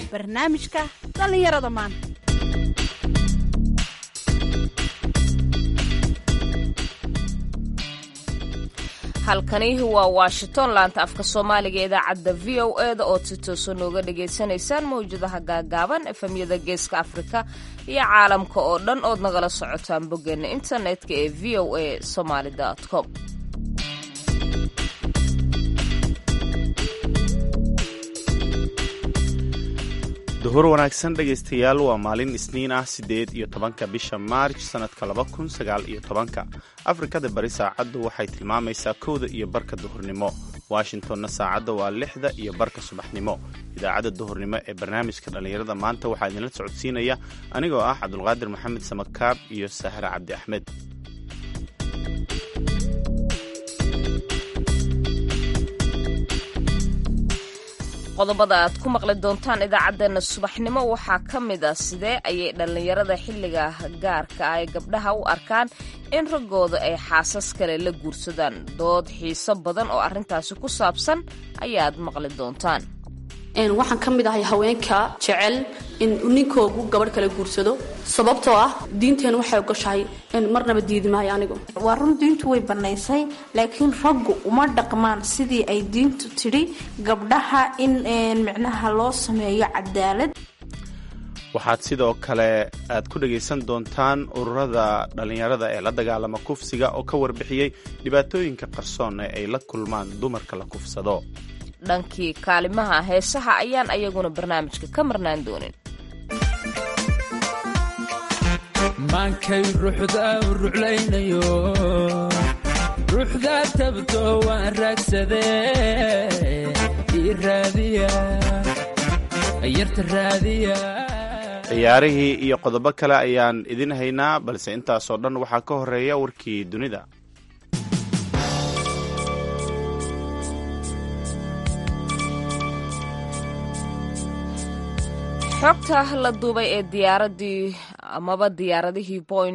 barnaamijka dhallinyarada maanta halkani waa washington laanta afka soomaaliga idaacadda v o e da ood si tooso nooga dhagaysanaysaan mawjadaha gaagaaban efemyada geeska afrika iyo caalamka oo dhan ood nagala socotaan boggeena internetka ee v o a somaali com duhur wanaagsan dhegaystayaal waa maalin isniin ah siddeed iyo tobanka bisha maarj sannadka laba kun sagaal iyo tobanka afrikada bari saacaddu waxay tilmaamaysaa kowda iyo barka duhurnimo washingtonna saacadda waa lixda iyo barka subaxnimo idaacadda duhurnimo ee barnaamijka dhallinyarada maanta waxaa idinla socodsiinaya anigoo ah cabdulqaadir maxamed samakaab iyo sahre cabdi axmed qodobada aad ku maqli doontaan idaacaddeenna subaxnimo waxaa ka mid ah sidee ayay dhallinyarada xilliga gaarka ah ee gabdhaha u arkaan in raggooda ay xaasas kale la guursadaan dood xiiso badan oo arrintaasi ku saabsan ayaad maqli doontaan waxaan ka mid ahay haweenka jecel in ninkoogu gabadh kala guursado sababtoo ah diinteenu waxay ogoshahay marnaba diidi maayo anigu waa run diintu way bannaysay laakiin raggu uma dhaqmaan sidii ay diintu tidhi gabdhaha in micnaha loo sameeyo cadaalad waxaad sidoo kale aad ku dhegaysan doontaan ururada dhallinyarada ee la dagaalama kufsiga oo ka warbixiyey dhibaatooyinka qarsoon ee ay la kulmaan dumarka la kufsado dhankii kaalimaha heesaha ayaan ayaguna barnaamijka ka marnaan doonin maankay ruuxda ruclaynayo ruuxda tabto waan raagsadee ii raadiya yarta raadiya ciyaarihii iyo qodobo kale ayaan idin haynaa balse intaasoo dhan waxaa ka horeeya warkii dunida xogta la duubay ee diyaaradii amaba diyaaradihii point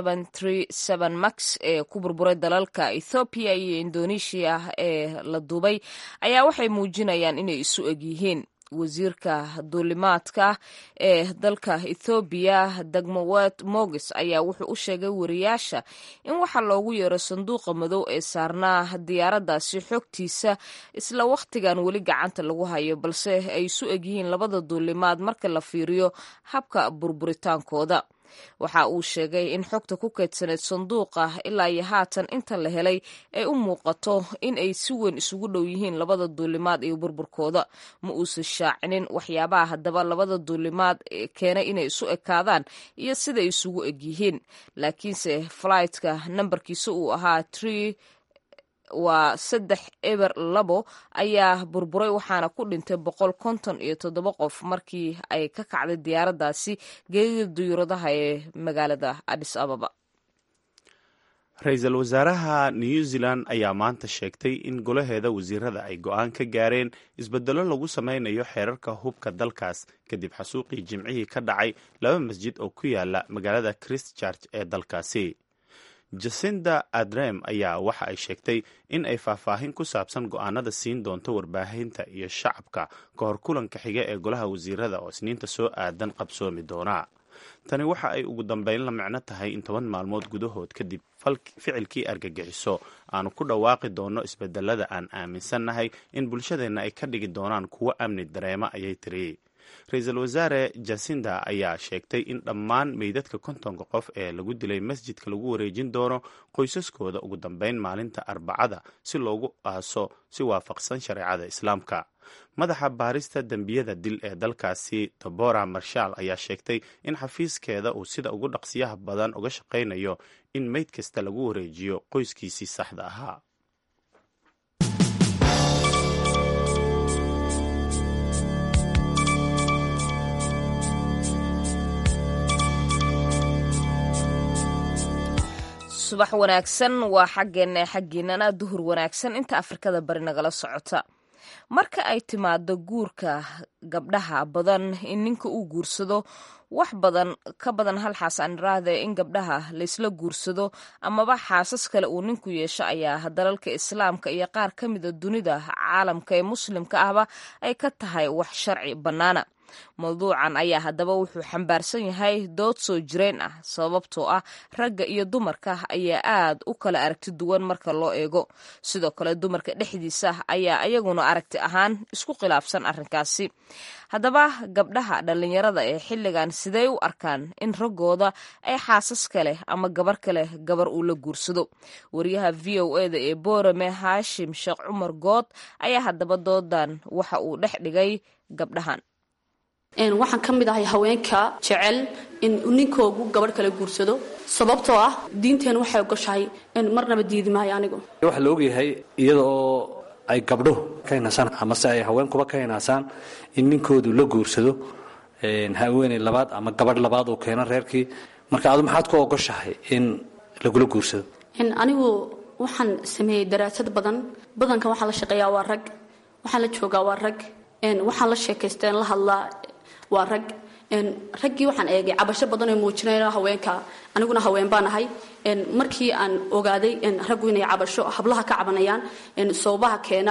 max ee ku burburay dalalka ethoobiya iyo indonesia ee la duubay ayaa waxay muujinayaan inay isu eg yihiin wasiirka duulimaadka ee dalka ethoobiya degmowet mogis ayaa wuxuu u sheegay wariyaasha in waxaa loogu yeero sanduuqa madow ee saarnaa diyaaraddaasi xogtiisa isla wakhtigan weli gacanta lagu hayo balse ay isu egyihiin labada duulimaad marka la fiiriyo habka burburitaankooda waxa uu sheegay in xogta ku keydsaneyd sanduuqa ilaa iyo haatan inta la helay ay u muuqato in ay si weyn isugu dhow yihiin labada duulimaad iyo burburkooda ma uusan shaacinin waxyaabaha haddaba labada duulimaad keenay inay isu ekaadaan iyo siday isugu eg yihiin laakiinse flightka nambarkiisa uu ahaa tree waa saddex eber labo ayaa burburay waxaana ku dhintay boqol konton iyo toddoba qof markii ay ka kacday diyaaraddaasi geedida duyuuradaha ee magaalada adis ababa ra-iisul wasaaraha new zealand ayaa maanta sheegtay in golaheeda wasiirada ay go-aan ka gaareen isbedelo lagu sameynayo xeerarka hubka dalkaas kadib xasuuqii jimcihii ka dhacay laba masjid oo ku yaala magaalada christchurch ee dalkaasi jasinda adrem ayaa waxa ay sheegtay in ay faahfaahin ku saabsan go-aanada siin doonto warbaahinta iyo shacabka ka hor kulanka xiga ee golaha wasiirada oo isniinta soo aadan qabsoomi doona tani waxa ay ugu dambeyn la micno tahay in toban maalmood gudahood kadib ficilkii argagixiso aanu ku dhawaaqi doonno isbedelada aan aaminsannahay in bulshadeenna ay ka dhigi doonaan kuwo amni dareema ayay tiri ra-iisul wasaare jasinda ayaa sheegtay in dhammaan meydadka kontonka qof ee lagu dilay masjidka lagu wareejin doono qoysaskooda ugu dambeyn maalinta arbacada si loogu aaso si waafaqsan shareecada islaamka madaxa baarista dembiyada dil ee dalkaasi tobora marshal ayaa sheegtay in xafiiskeeda uu sida ugu dhaqsiyaha badan uga shaqaynayo in meyd kasta lagu wareejiyo qoyskiisii saxda ahaa subax wanaagsan waa xaggeena xaggiinana duhur wanaagsan inta afrikada bari nagala socota marka ay timaado guurka gabdhaha badan in ninka uu guursado wax badan ka badan hal xaas aan iraahde in gabdhaha laysla guursado amaba xaasas kale uu ninku yeesho ayaa dalalka islaamka iyo qaar ka mida dunida caalamka ee muslimka ahba ay ka tahay wax sharci bannaana mawduucan ayaa haddaba wuxuu xambaarsan yahay dood soo jireen ah sababtoo ah ragga iyo dumarka ayaa aad u kala aragti duwan marka loo eego sidoo kale dumarka dhexdiisa ayaa iyaguna aragti ahaan isku khilaafsan arrinkaasi haddaba gabdhaha dhallinyarada ee xilligan sidey u arkaan in raggooda ay xaasas kaleh ama gabar kaleh gabar uu la guursado wariyaha v o eda ee boorame haashim sheekh cumar good ayaa haddaba doodan waxa uu dhex dhigay gabdhahan waxaan ka mid ahay haweenka jecel in ninkoogu gabadh kala guursado sababtoo ah diinteenu waxay ogoshahay marnaba diidi maayo anigu waxaa la ogyahay iyada oo ay gabdhuhu ka hinaasaan amase ay haweenkuba ka hinaasaan in ninkoodu la guursado haweeney labaad ama gabadh labaad uu keeno reerkii marka adu maxaad ku ogoshahay in lagula guursado anigu waxaan sameeyey daraasad badan badankan waxaan la shaqeeyaa waa rag waxaan la joogaa waa rag waxaan la sheekaysteen la hadlaa waa rag raggii waxaan eegay cabasho badan oo muujinayna haweenka aniguna haween baan ahay markii aan ogaaday raggu inay cabasho hablaha ka cabanayaan soobaha keena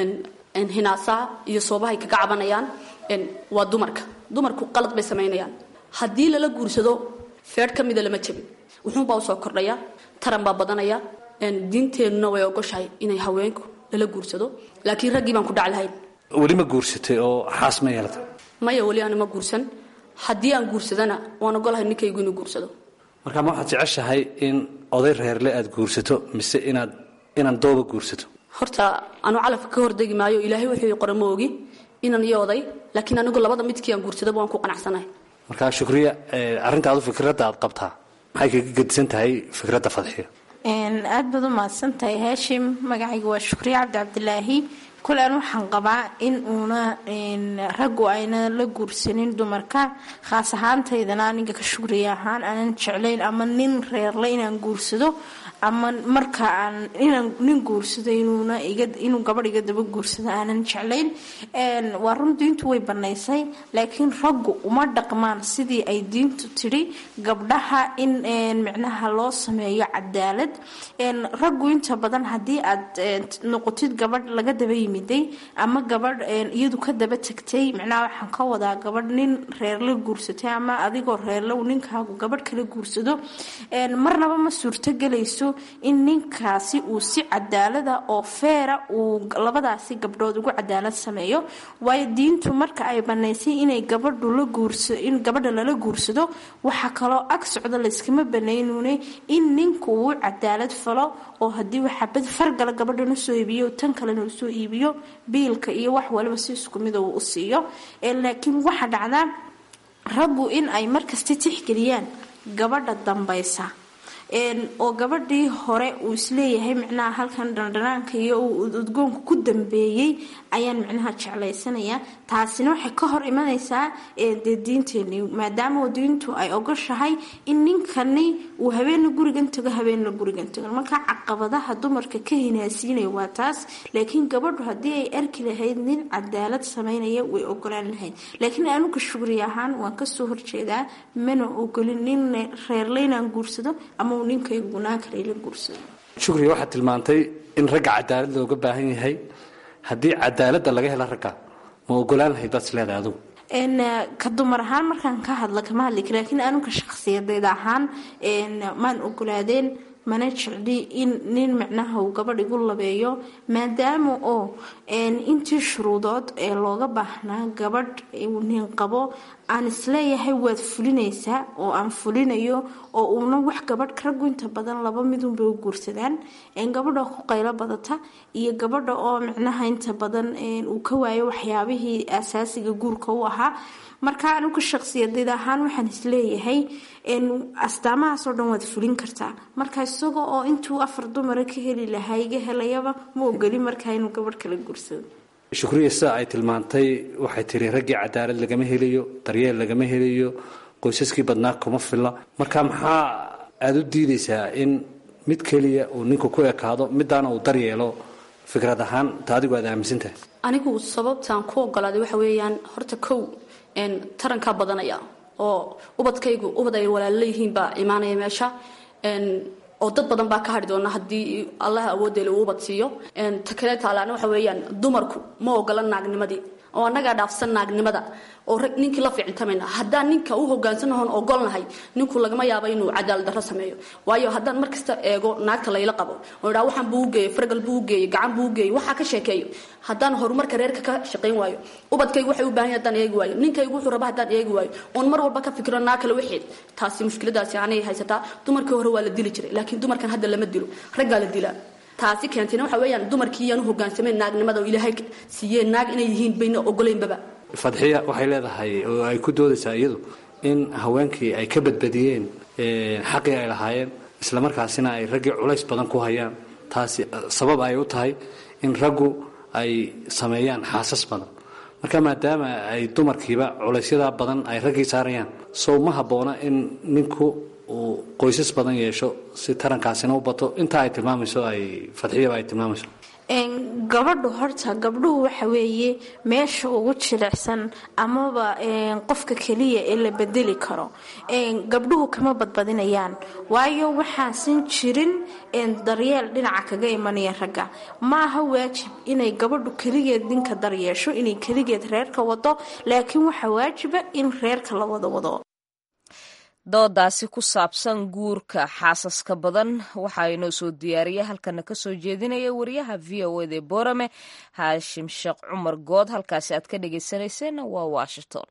hinaasaha iyo soobahay kaga cabanayaan waa dumarka dumarku qalad bay samaynayaan haddii lala guursado feedh ka mida lama jabin wuxuunbaa usoo kordhaya taran baa badanaya diinteennuna way ogoshahay inay haweenku lala guursado laakiin raggii baan ku dhac lahayn weli ma guursatay oo xaas ma yeelata maya weli aana ma guursan haddii aan guursadana waan ogolahay ninkaygu inuu guursado marka ma waxaad jeceshahay in oday reerle aad guursato mise inaad inaan dooba guursato horta anu calafka ka hordegi maayo ilaahay wuxuu qora ma ogi inan iyo oday laakiin anigu labada midkii aan guursadaba waan ku qanacsanahay marka shukriya arrinta adu fikradda aad qabtaa maxay kaga gedisan tahay fikradda fadxiya aad baad u mahadsan tahay haashim magacayga waa shukriya cabdi cabdilaahi kulan waxaan qabaa in uuna raggu ayna la guursanin dumarka khaas ahaantaydana aniga ka shugriya ahaan aanan jeclayn ama nin reerle inaan guursado ama marka aan inaan nin guursado inuuna inuu gabadh iga daba guursado aanan jeclayn waa run diintu way banaysay laakiin raggu uma dhaqmaan sidii ay diintu tidhi gabdhaha in micnaha loo sameeyo cadaalad raggu inta badan haddii aad noqotid gabadh laga daba yimiday ama gabadh iyadu ka daba tagtay micnaha waxaan ka wadaa gabadh nin reerla guursatay ama adigoo reerla uu ninkaagu gabadh kala guursado marnaba ma suurtogelayso in ninkaasi uu si cadaalada oo feera uu labadaasi gabdhood ugu cadaalad sameeyo waayo diintu marka ay banaysay inay gabadhu la guursa in gabadha lala guursado waxaa kaloo ag socda layskama banaynune in ninku uu cadaalad falo oo haddii waxabad fargala gabadhan usoo iibiyo tan kalena usoo iibiyo biilka iyo wax waliba si isku mida uu u siiyo laakiin waxaa dhacdaa raggu in ay markasta tixgeliyaan gabadha dambaysa oo gabadhii hore uu isleeyahay micnaha halkan dhandhanaanka iyo uu udgoonka ku dambeeyey ayaan micnaha jeclaysanayaa taasina waxay ka hor imanaysaa dee diinteeni maadaama diintu ay ogoshahay in ninkani uu habeenna gurigan tago habeenna gurigan tago marka caqabadaha dumarka ka hinaasiinaya waa taas laakiin gabadhu haddii ay arki lahayd nin cadaalad samaynaya way ogolaan lahayd laakiin anuga shugri ahaan waan kasoo horjeedaa mana ogolin nin reerleynaan guursado ama shukriya waxaad tilmaantay in ragga cadaalad looga baahan yahay haddii cadaaladda laga helo ragga ma ogolaan lahayd baad isleedahay adugu ka dumar ahaan markaan ka hadla kama hadli kara laakiin anuga shakhsiyadeed ahaan maan ogolaadeen mana jecli in nin micnaha uu gabadh igu labeeyo maadaama oo intii shuruudood ee looga baahnaa gabadh uu nin qabo aan isleeyahay waad fulinaysaa oo aan fulinayo oo uuna wax gabadh raggu inta badan laba midunbay u guursadaan gabadha ku qaylo badata iyo gabadha oo micnaha inta badan uu ka waayo waxyaabihii asaasiga guurka u ahaa marka anuga shaqsiyadeed ahaan waxaan isleeyahay astaamahaasoo dhan waad fulin kartaa marka isaga oo intuu afar dumara ka heli lahaa iga helayaba ma ogoli markaa inuu gabadh kala guursado shukriya sida ay tilmaantay waxay tiri raggii cadaalad lagama helayo daryeel lagama helayo qoysaskii badnaa kuma filla marka maxaa aada u diidaysaa in mid keliya uu ninku ku ekaado midaana uu daryeelo fikrad ahaan ta adigu aad aaminsantahay anigu sababtaan ku ogolaaday waxa weeyaan horta kow tarankaa badanaya oo ubadkaygu ubad ay walaalo yihiin baa imaanaya meesha oo dad badan baa ka hadhi doona haddii allah awooddeele uu ubad siiyo ta kale taalaana waxa weeyaan dumarku ma ogola naagnimadii oo annagaa dhaafsan naagnimada oo rag ninkii la ficiltamayna haddaan ninka u hogaansanahoon ogolnahay ninku lagama yaabo inuu cadaalad darro sameeyo waayo haddaan markasta eego naagta layla qabo oo idhaa waxaan buu u geeyey fargal buu u geeyey gacan buu u geeyey waxaa ka sheekeeyo haddaan horumarka reerka ka shaqayn waayo ubadkaygu waxay u baahan yahay haddaan eegi waayo ninkaygu wuxuu raba haddaan eegi waayo oon mar walba ka fikiro naag kale wixeed taasi mushkiladaasi anay haysataa dumarkii hore waa la dili jiray laakiin dumarkan hadda lama dilo raggaa la dilaa taasi keentayna waxa weeyaan dumarkii iyaan u hogaansamayn naagnimada oo ilaahay siiyeen naag inay yihiin bayna ogolaynbaba fadxiya waxay leedahay oo ay ku doodaysaa iyadu in haweenkii ay ka badbadiyeen xaqii ay lahaayeen islamarkaasina ay raggii culays badan ku hayaan taasi sabab ay u tahay in raggu ay sameeyaan xaasas badan marka maadaama ay dumarkiiba culaysyadaa badan ay raggii saarayaan sow ma habboona in ninku uu qoysas badan yeesho si tarankaasina u bato intaa ay tilmaamayso ay fadxiyaba ay tilmaamayso gabadhu horta gabdhuhu waxa weeye meesha ugu jilicsan amaba qofka keliya ee la bedeli karo gabdhuhu kama badbadinayaan waayo waxaasan jirin daryeel dhinaca kaga imanaya ragga maaha waajib inay gabadhu keligeed ninka daryeesho inay keligeed reerka wado laakiin waxaa waajiba in reerka la wada wado doodaasi ku saabsan guurka xaasaska badan waxaa inoo soo diyaariya halkana kasoo jeedinaya wariyaha v o ed ee boorame haashim sheekh cumar good halkaasi aad ka dhagaysanayseen waa washington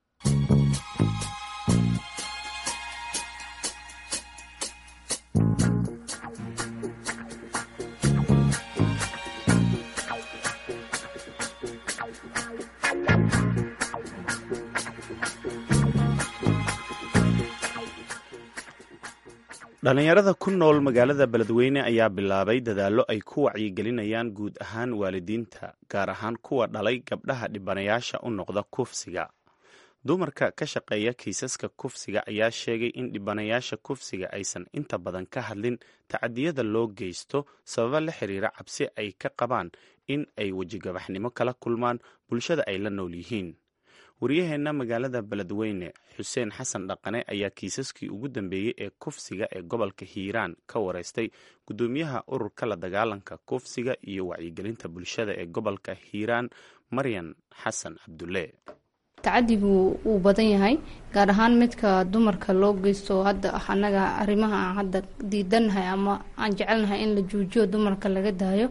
dhallinyarada ku nool magaalada beledweyne ayaa bilaabay dadaallo ay ku wacyigelinayaan guud ahaan waalidiinta gaar ahaan kuwa dhalay gabdhaha dhibanayaasha u noqda kufsiga dumarka ka shaqeeya kiisaska kufsiga ayaa sheegay in dhibanayaasha kufsiga aysan inta badan ka hadlin tacadiyada loo geysto sababa la xiriira cabsi ay ka qabaan in ay wejigabaxnimo kala kulmaan bulshada ay la nool yihiin wariyaheenna magaalada beledweyne xuseen xasan dhaqane ayaa kiisaskii ugu dambeeyey ee kufsiga ee gobolka hiiraan ka wareystay guddoomiyaha ururka la dagaalanka kufsiga iyo wacyigelinta bulshada ee gobolka hiiraan maryan xasan cabdulle tacadigu wuu badan yahay gaar ahaan midka dumarka loo geysto hadda ah annaga arrimaha aan hadda diidannahay ama aan jecelnahay in la joojiyo dumarka laga daayo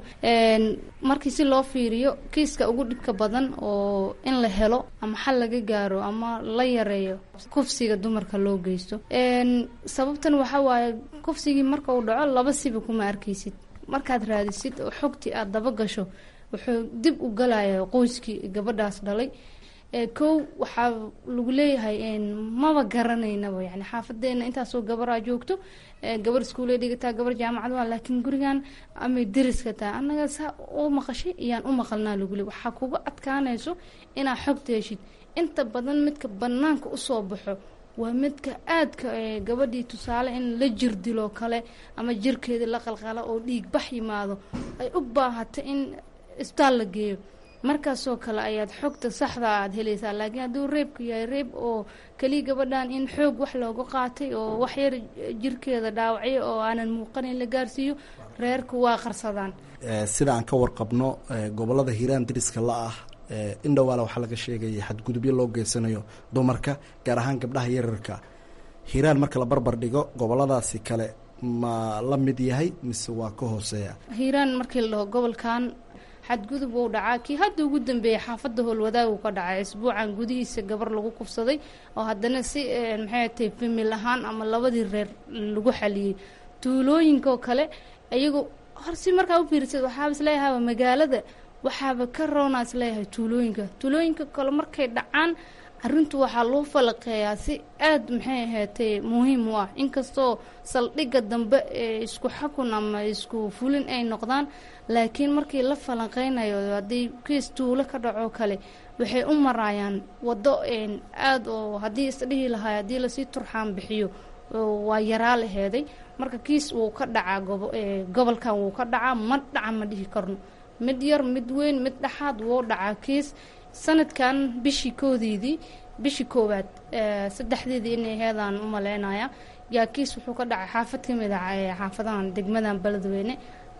markii si loo fiiriyo kiiska ugu dhibka badan oo in la helo ama xal laga gaaro ama la yareeyo kufsiga dumarka loo geysto sababtan waxaa waaye kufsigii marka uu dhaco laba siba kuma arkaysid markaad raadisid oo xogtii aada daba gasho wuxuu dib u galaya qoyskii gabadhaas dhalay kow waxaa lagu leeyahay maba garanaynaba yani xaafadeena intaasoo gabaraa joogto gabar iskuule dhigataa gabar jaamacad waa laakiin gurigan amay dariska tahay annaga saa u maqashay iyaan u maqalnaa lagu leey waxaa kuga adkaanayso inaad xogta heshid inta badan midka banaanka usoo baxo waa midka aadka gabadhii tusaale in la jir diloo kale ama jirkeeda la qalqala oo dhiig bax yimaado ay u baahato in isbitaal la geeyo markaasoo kale ayaad xogta saxda aad helaysaa laakiin hadduu reebku yahay reeb oo keliya gabadhan in xoog wax looga qaatay oo wax yar jirkeeda dhaawacyo oo aanan muuqanin la gaarsiiyo reerku waa qarsadaan sida aan ka warqabno gobolada hiiraan dariska la ah indhowaale waxaa laga sheegaya xadgudubyo loo geysanayo dumarka gaar ahaan gabdhaha yararka hiiraan marka la barbar dhigo goboladaasi kale ma la mid yahay mise waa ka hooseeya hiiraan markii la dhaho gobolkan xadgudub wuu dhacaa kii hadda ugu dambeeyay xaafadda howlwadaagu ka dhacay isbuucan gudihiisa gabar lagu kufsaday oo haddana si maxay tahay famil ahaan ama labadii reer lagu xaliyey tuulooyinkaoo kale iyagoo hor si markaa u fiirsad waxaaba isleeyahaaba magaalada waxaaba ka roonaa isleeyahay tuulooyinka tuulooyinka kale markay dhacaan arrintu waxaa loo falaqeeyaa si aada maxay ahaatay muhiim u ah inkastoo saldhigga dambe ee isku xakun ama isku fulin ay noqdaan laakiin markii la falanqeynayo haddii kiis tuulo ka dhaco kale waxay u maraayaan waddo aada oo haddii isdhihi lahay haddii lasii turxaan bixiyo waa yaraa laheeday marka kiis wuu ka dhacaa gobolkan wuu ka dhacaa ma dhaca ma dhihi karno mid yar mid weyn mid dhexaad wuu dhacaa kiis sanadkan bishii koodeydii bishii koowaad saddexdeedii inay heedaan u maleynaya yaa kiis wuxuu ka dhacay xaafad ka mid ah xaafadahan degmadan beledweyne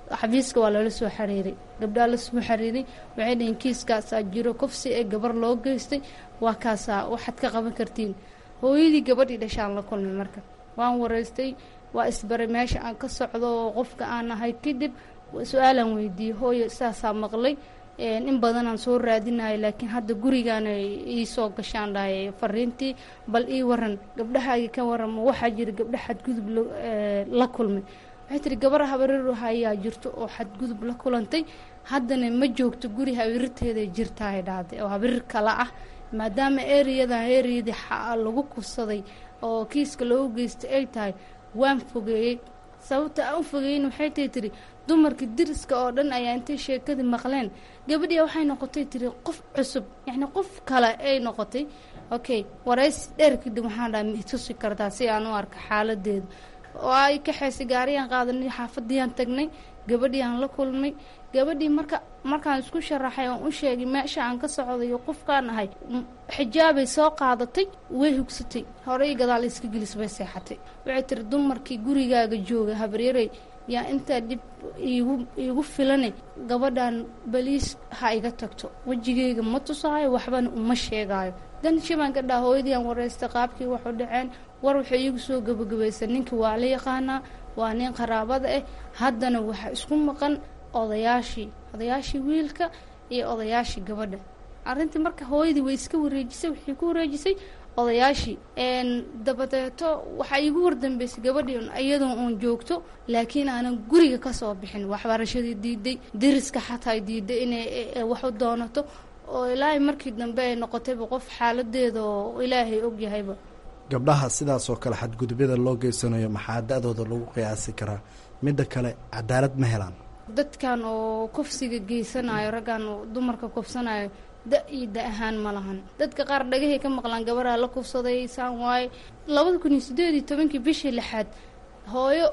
xafiiska waa lala soo xiriiray gabdhaa la soo xiriiray waxay dhaheen kiiskaasaa jiro kofsi ee gabar loo geystay waa kaasaa waxaad ka qaban kartiin hooyadii gabadhii dhashaan la kulmay marka waan wareystay waa isbaray meesha aan ka socdo oo qofka aan ahay kadib su-aalaan weydiiyey hooyo saasaa maqlay in badanaan soo raadinayo laakiin hadda gurigaana ii soo gashaan dhahay fariintii bal ii waran gabdhahaagii ka warama waxaa jira gabdha xadgudub la kulmay waxay tiri gabar habareer hayaa jirto oo xadgudub la kulantay haddana ma joogto guri habirirteeday jirtaay dhahday oo habirir kale ah maadaama ereyadan ereyadii lagu kursaday oo kiiska loogu geystay ay tahay waan fogeeyey sababta aan u fogeeyin waxay tay tiri dumarka diriska oo dhan ayaa intay sheekadii maqleen gabadhii waxay noqotay tiri qof cusub yacni qof kale ay noqotay okay waraysi dheer kadib waxaan dhahay ma itusi kartaa si aan u arka xaaladeeda oo ay kaxaysay gaariyaan qaadanay xaafadiyaan tagnay gabadhii aan la kulmay gabadhii marka markaan isku sharaxay oon u sheegay meesha aan ka socday iyo qofkaan ahay xijaabay soo qaadatay way hugsatay horey gadaal iska gelis bay seexatay waxay tiri dumarkii gurigaaga jooga habaryarey yaa intaa dhib iigu iigu filane gabadhan baliis ha iga tagto wejigeyga ma tusaayo waxbana uma sheegaayo dan shibaan ka dhaha hooyadii aan wareystay qaabkii waxu dhaceen war waxay iigu soo gabagabaysa ninkii waa la yaqaanaa waa nin qaraabada ah haddana waxaa isku maqan odayaashii odayaashii wiilka iyo odayaashii gabadha arrintii marka hooyadii way iska wareejisay waxay ku wareejisay odayaashii dabadeeto waxaa iigu wardambeysay gabadhii iyadoo uun joogto laakiin aanan guriga kasoo bixin waxbarashadii diiday deriska xataa diiday inay wax u doonato oo ilaahay markii dambe ay noqotayba qof xaaladeeda oo ilaahay ogyahayba gabdhaha sidaasoo kale xadgudubyada loo geysanayo maxaa da-dooda lagu qiyaasi karaa midda kale cadaalad ma helaan dadkan oo kofsiga geysanayo raggan oo dumarka kofsanayo da iyo da ahaan ma lahan dadka qaar dhagahay ka maqlaan gabaraa la kufsaday saan waaye labada kun iyo sideed iyo tobankii bishii lixaad hooyo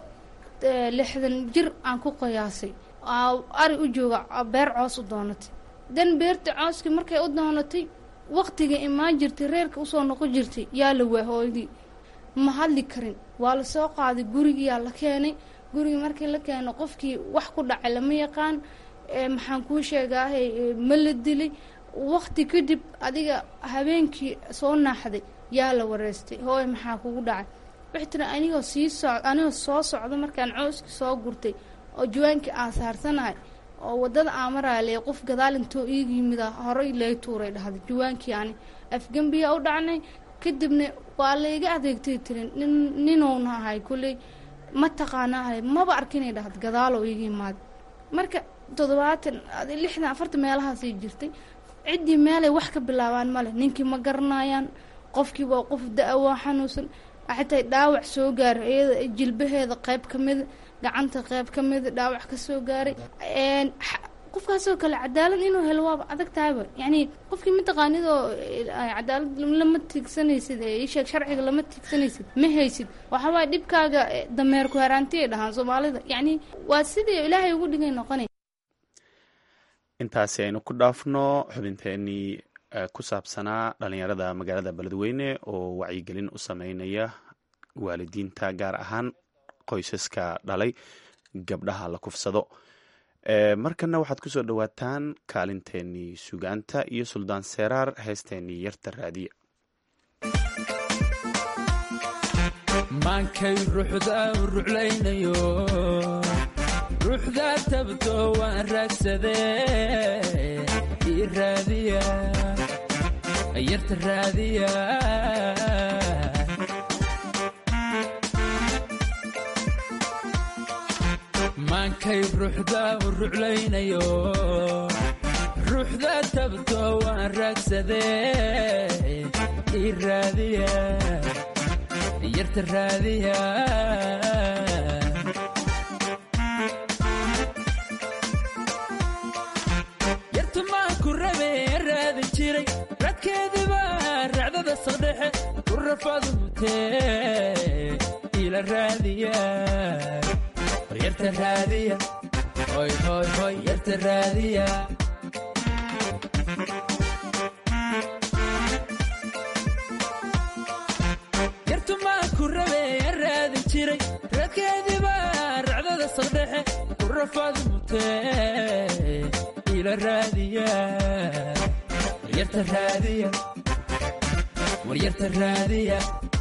lixdan jir aan ku qiyaasay ari u jooga beer coos u doonatay dan beerta cooskii markay u doonatay waqtiga imaan jirtay reerka usoo noqon jirtay yaa la waa hooyadii ma hadli karin waa la soo qaaday gurigiyaa la keenay gurigii markii la keeno qofkii wax ku dhacay lama yaqaan maxaan kuu sheegaahay ma la dilay waqti kadib adiga habeenkii soo naaxday yaa la wareystay hooy maxaa kugu dhacay waxay tiri anigoo sii soc anigoo soo socda markaan cooskii soo gurtay oo jawaankii aan saarsanahay oo wadada aamaraale qof gadaal intoo iiga yimida horey lay tuuray dhahday jawaankii ani afgembiya u dhacnay kadibna waa layga adeegtay tiri nin ninuuna ahay kulley ma taqaanaahay maba arkinay dhahda gadaaloo iiga imaaday marka toddobaatan lixdan afartan meelahaasay jirtay ciddii meelay wax ka bilaabaan male ninkii ma garanayaan qofkii waa qof da- waa xanuunsan xataa dhaawac soo gaaray iyada jilbaheeda qayb ka mida gacanta qayb ka mida dhaawac ka soo gaaray qofkaasoo kale cadaalad inuu helo waaba adag tahayba yacni qofkii mataqaanidoo cadaalad lama tiigsanaysid isheeg sharciga lama tiigsanaysid ma haysid waxawaay dhibkaaga dameerku haraanti ay dhahaan soomaalida yacni waa sidii ilaahay ugu dhigay noqonay intaasi aynu ku dhaafno xubinteenii ku saabsanaa dhalinyarada magaalada beledweyne oo wacyigelin u sameynaya waalidiinta gaar ahaan qoysaska dhalay gabdhaha la kufsado markana waxaad kusoo dhowaataan kaalinteenii sugaanta iyo suldaan seeraar heesteenii yarta raadiya maankay ruuxda u ruclaynayo ruuxdaa tabto waan raagsadee ii raadiya yarta raadiya maankay ruuxda u ruclaynayo ruuxdaa tabto waan raagsadee ii raadiya yarta raadiya yarta maan ku rabe raadin jiray radkeediba racdada saldhexe ku rafadu mutee ila raadiya yarta raadiya hoy hoy hoy yarta raadiya yartu maan ku rabe raadin jiray radkeediba racdada saldhexe ku rafaad mutee ila raadiya waryarta raadiya waryarta raadiya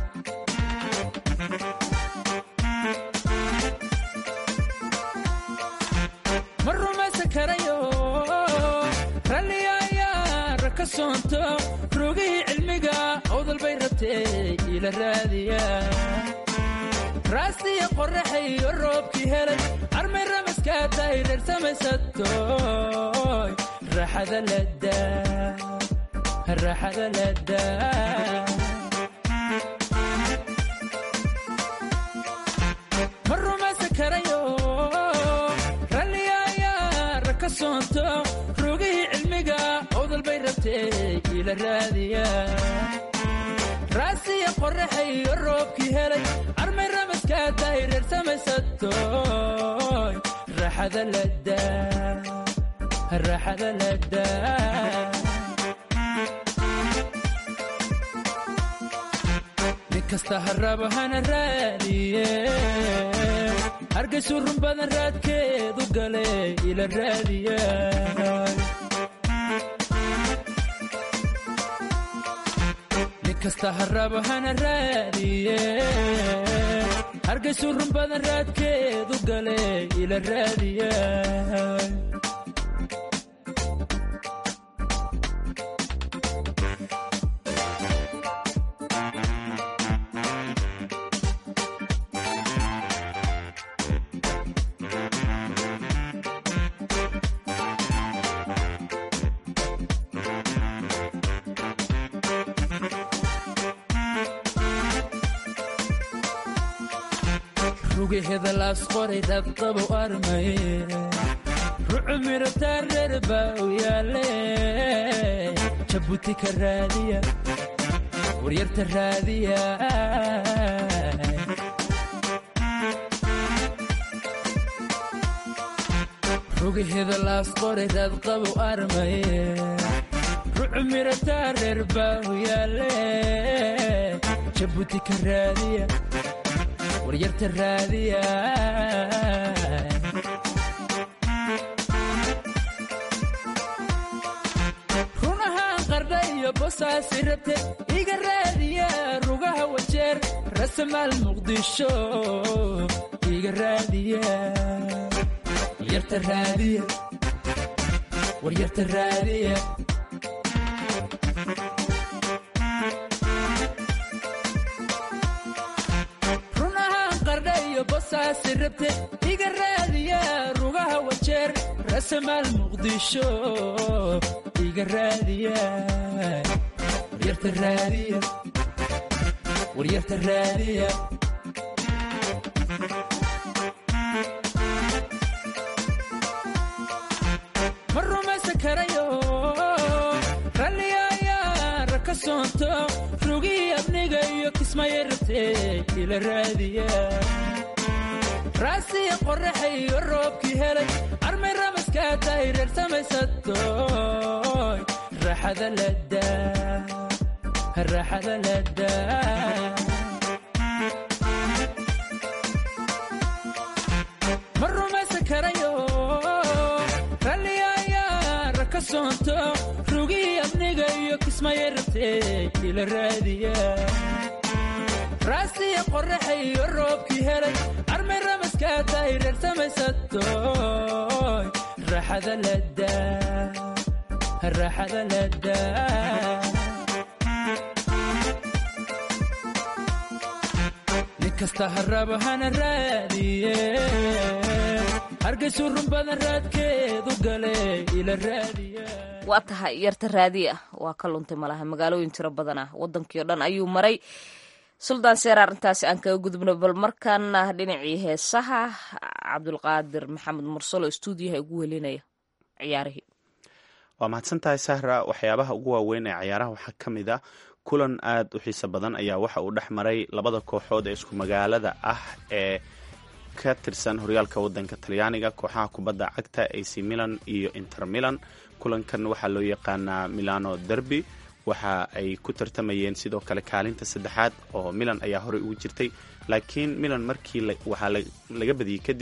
ma rumaysan karayo ralliya ayaa raka soonto rogihii cilmiga awdal bay rabtee ila raadiya raastiya qorraxayo roobkii helay armay ramaskaa tahay reer samaysatoy raaxada ladaa raaxada ladaa ma rumaysan karayo ralliya ayaa raka soonto rogihii cilmiga awdal bay rabtee ila raadiya raasiya qorraxayo roobkii helay armay ramaskaa tahay reer samaysatoy raaxada ladaa raaxada ladaa nin kasta harraba hana raadiye hargaysu run badan raadkeedu gale ila raadiya kasta harraba hana raadiye hargaysu run badan raadkeedu gale ila raadiya rugaheda laas qoray dabqabu armaye rucu mirataa reer baa u yaale jabuuti ka raadiya waryarta raadiya rugaheda laas qoray dadqabu armaye rucu mirataa reer baa u yaale jabuuti ka raadiya waryarta raadiya runahaan qardha iyo bosaasi rabte iga raadiya rugaha wajeer rasamaal muqdisho iga raadiya waryarta raadiya waryarta raadiya bosaasi rabte iga raadiya rugaha wajeer rasamaal muqdisho iga raadiya waryarta raadiya waryarta raadiya ma rumaysan karayo ralliya ayaa raka soonto rugihii abniga iyo kismaya rabtee ila raadiya raasiya qorraxayo roobkii helay armay ramaskaa tahay reer samaysatoy raaxada ladaa raaxada ladaa ma rumaysan karayo ralliya ayaa raka soonto rugihii abniga iyo kismaya rabtee ila raadiya raasiya qorraxayo roobkii helay armay ramaskaa tahay reer samaysatoy raaxada ladaa raaxada ladaa nin kasta harraba hana raadiye hargaysu run badan raadkeedu gale ila raadiya waa tahay yarta raadiya waa ka luntay malaha magaalooyin tiro badan ah wadankii o dhan ayuu maray suldaan seer arrintaasi aan kaga gudubno bal markaana dhinacii heesaha cabdulqaadir maxamed mursalo stuudiyaha ugu welinaya ciyaarihii waa mahadsantahay sahra waxyaabaha ugu waaweyn ee ciyaaraha waxaa ka mid ah kulan aad u xiiso badan ayaa waxa uu dhex maray labada kooxood ee isku magaalada ah ee ka tirsan horyaalka wadanka talyaaniga kooxaha kubadda cagta ac milan iyo inter milan kulankan waxaa loo yaqaanaa milano derby waxa ay ku tartamayeen sidoo kale kaalinta saddexaad oo milan ayaa horey ugu jirtay laakiin milan markii waxaa laga badiyey kadib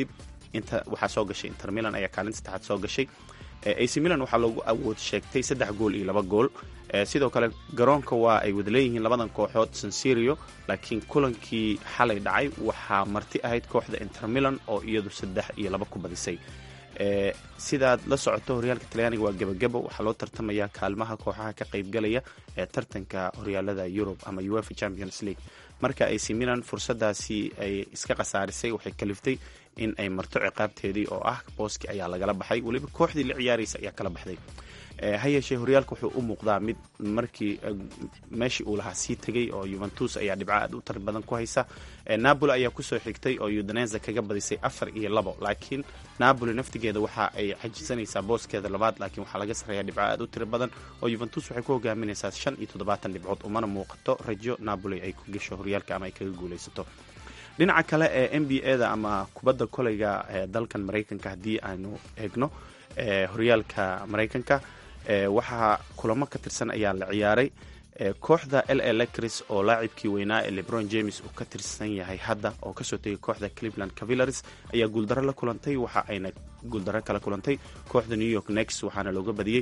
inta waxaa soo gashay inter milan ayaa kaalinta saddexaad soo gashay ac milan waxaa loogu awood sheegtay saddex gool iyo laba gool sidoo kale garoonka waa ay wada leeyihiin labadan kooxood sansirio laakiin kulankii xalay dhacay waxaa marti ahayd kooxda inter milan oo iyadu saddex iyo laba ku badisay sidaad la socoto horyaalka talyaaniga waa gebagabo waxaa loo tartamayaa kaalmaha kooxaha ka qaybgalaya ee tartanka horyaalada yurub ama uefa champions league marka ac milan fursadaasi ay iska khasaarisay waxay kaliftay in ay marto ciqaabteedii oo ah booski ayaa lagala baxay weliba kooxdii la ciyaaraysa ayaa kala baxday ha yeeshee horyaalka wuxuu u muuqdaa mid markii meeshii uu lahaa sii tegay oo yuventus ayaa dhibco aad u tar badan ku haysa napoli ayaa kusoo xigtay oo udineza kaga badisay afar iyo labo laakiin napoli naftigeeda waxa ay xajisanaysaa booskeeda labaad laakiin waxaa laga sarreeya dhibco aad u tiro badan oo yuventus waxay ku hogaaminaysaa shan iyo toddobaatan dhibcood umana muuqato rajo napoli ay ku gasho horyaalka ama ay kaga guulaysato dhinaca kale ee n b a da ama kubadda koleyga ee dalkan maraykanka haddii aanu eegno horyaalka maraykanka waxaa kulamo ka tirsan ayaa la ciyaaray kooxda l a lecris oo laacibkii weynaa ee lebron james uu ka tirsan yahay hadda oo kasoo tegay kooxda cleveland cavillaris ayaa guuldaro la kulantay waxa ayna guuldaro kala kulantay kooxda new york next waxaana looga badiyey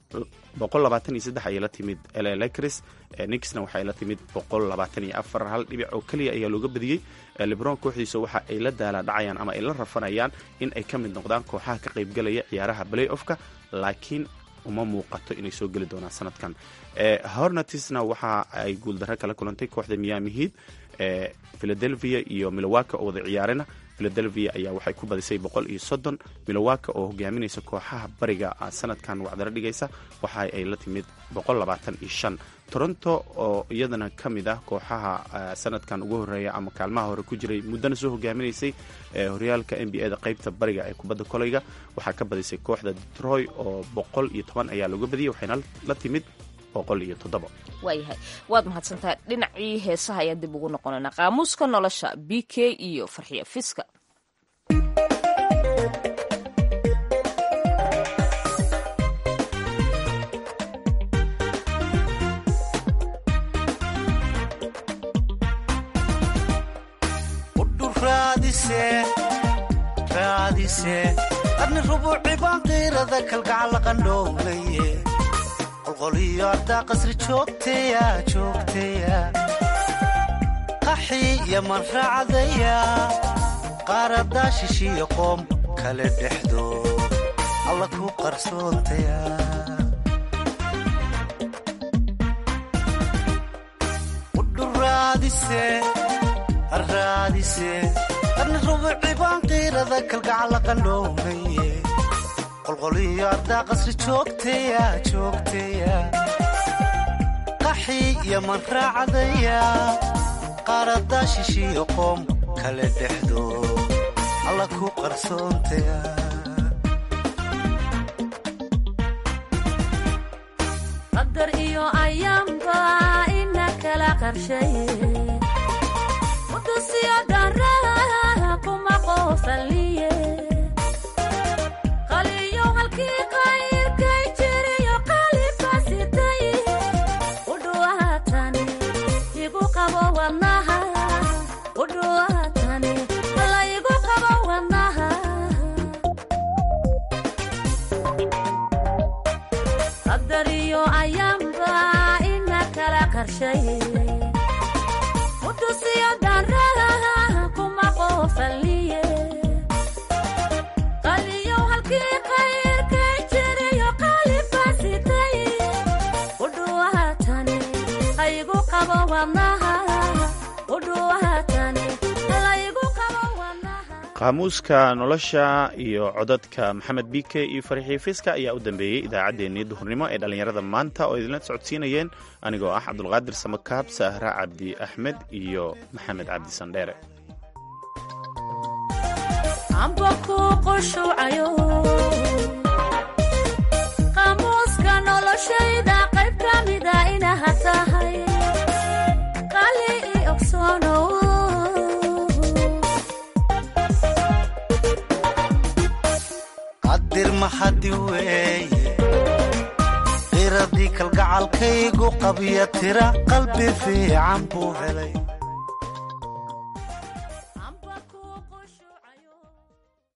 ayay la timid la lecris nixna waxay la timid hal dhibic oo keliya ayaa looga badiyey lebron kooxdiisa waxa ay la daala dhacayaan ama ay la rafanayaan in ay ka mid noqdaan kooxaha ka qaybgalaya ciyaaraha play offka laakiin uma muuqato inay soo geli doonaan sanadkan hornatisna waxa ay guuldaro kala kulantay kooxda miami heat philadelphia iyo milowaka oo wada ciyaarena philadelphia ayaa waxay ku badisay boqol iyo soddon milowaka oo hogaaminaysa kooxaha bariga sanadkan wacdaro dhigaysa waxa ay la timid boqol labaatan iyo shan toronto oo iyadana ka mid ah kooxaha sanadkan ugu horeeya ama kaalmaha hore ku jiray muddana soo hogaaminaysay horyaalka n b a da qaybta bariga ee kubadda koleyga waxaa ka badisay kooxda detroy oo boqol iyo toban ayaa looga badiyay waxayna la timid boqol iyo toddoba waayahay waad mahadsantahay dhinacii heesaha ayaan dib ugu noqonaynaa qaamuuska nolosha b k iyo farxiya fiska adni rubuuci baan qiirada kalgacal qandhoomaye qolqoliyo ardaa qasri joogteya joogteya qaxi yaman raacdaya qaaradaa shishiyo qoom kale dhexdo alla ku qarsoontaya udhuraadise araadise adni rubuuci baan qiirada kalgacal qandhoomaye qolqoliyo ardaa qasri joogteya joogteya qaxi yaman raacdaya qaaradaa shishiyo qoom kale dhexdo alla ku qarsoontaya qadar iyo ayaamba ina kala qarshaye udusiyo daraha kuma qoosaliye qaliyo halkii qayrkay jiriyo qalibasitay udhuwaatani igu qabo wadnaha udhuwaatani la igu qabo wadnaha qadar iyo ayaamba ina kala qarshaye udusiyo daraha kuma qoosaliye qaliyo halkii qayrkay jiriyo qalibasitay udhuwaatani laygu qabo wadnaha udhuwaatani laygu qabo wadnaha qaamuuska nolosha iyo codadka maxamed bike iyo farxii fiska ayaa u dambeeyey idaacaddeenii duhurnimo ee dhallinyarada maanta oo idinla socodsiinayeen anigoo ah cabdulqaadir samakaab sahra cabdi axmed iyo maxamed cabdi sandheere amba ku qushuucayo qaamuuska noloshayda qayb ka mida inaha tahay qali i ogsoonow qadir maxadi weeye qiradii kalgacalkaygu qabya tira qalbi fiican buu helay